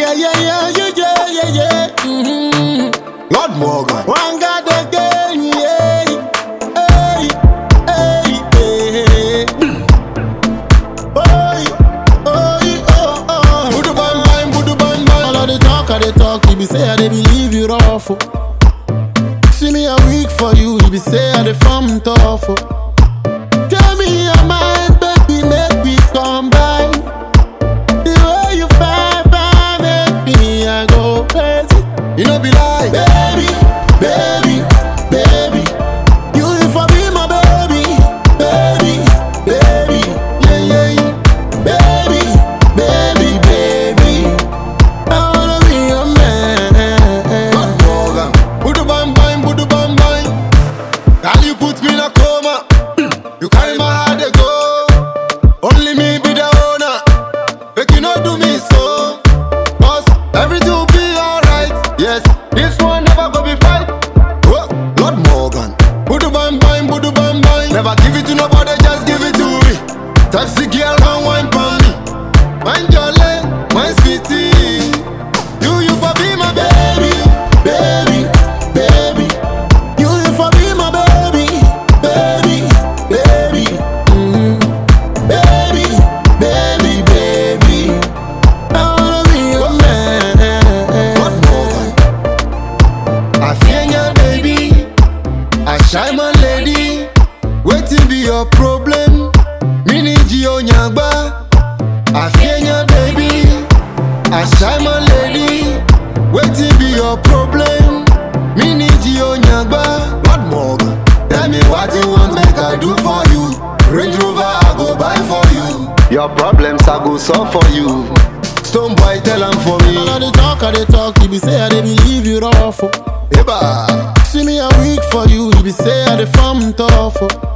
Yeah, yeah, yeah, yeah, yeah, yeah, yeah. Mm-hmm. Lord Morgan. One God again, yeah. Hey, hey, hey. Oi, oi, oh, oh. Budu bang bang, budu bang bang. All of the talk, of the talk, you be say I dey believe you rough. oh. See me a week for you, you be say I dey farm tough. oh. Tell me your mind, baby, make we combine. The way you find, find, make me I go crazy. You know be lie. Baby, baby, baby, you if I be my baby, baby, baby, yeah, yeah, yeah. baby, baby, baby. I wanna be your man. Lord Morgan. Budu bang bang, budu bang bang. Girl, you put me in a coma. You carry my heart they go. Only me be the owner. Make you not do me so. Cause everything will be alright. Yes, this one never go be fight. Oh, Lord Morgan. Budu bang bang, budu bang bang. Never give it to nobody, just give it to me. Taxi girl, come wine for me. Mind your lane, my sweetie. You, you for be my baby. baby, baby. You if I be my baby, baby, baby, mm. baby, baby, baby. I wanna be your Lord man. Morgan. I fear your baby. I shine my lady. Waiting be your problem. Mini Gio Nyagba. I fear your baby. I shine my lady. Waiting be your problem. Mini Gio Nyagba. Lord Morgan. Tell me what you want, make I do for you. Range Rover, I go buy for you. Your problems, I go solve for you. Stone boy, tell them for me. All of the talk, of the talk, you be say I dey believe you rough. oh. Eba. See me a week for you, you be say I dey farm tough. oh.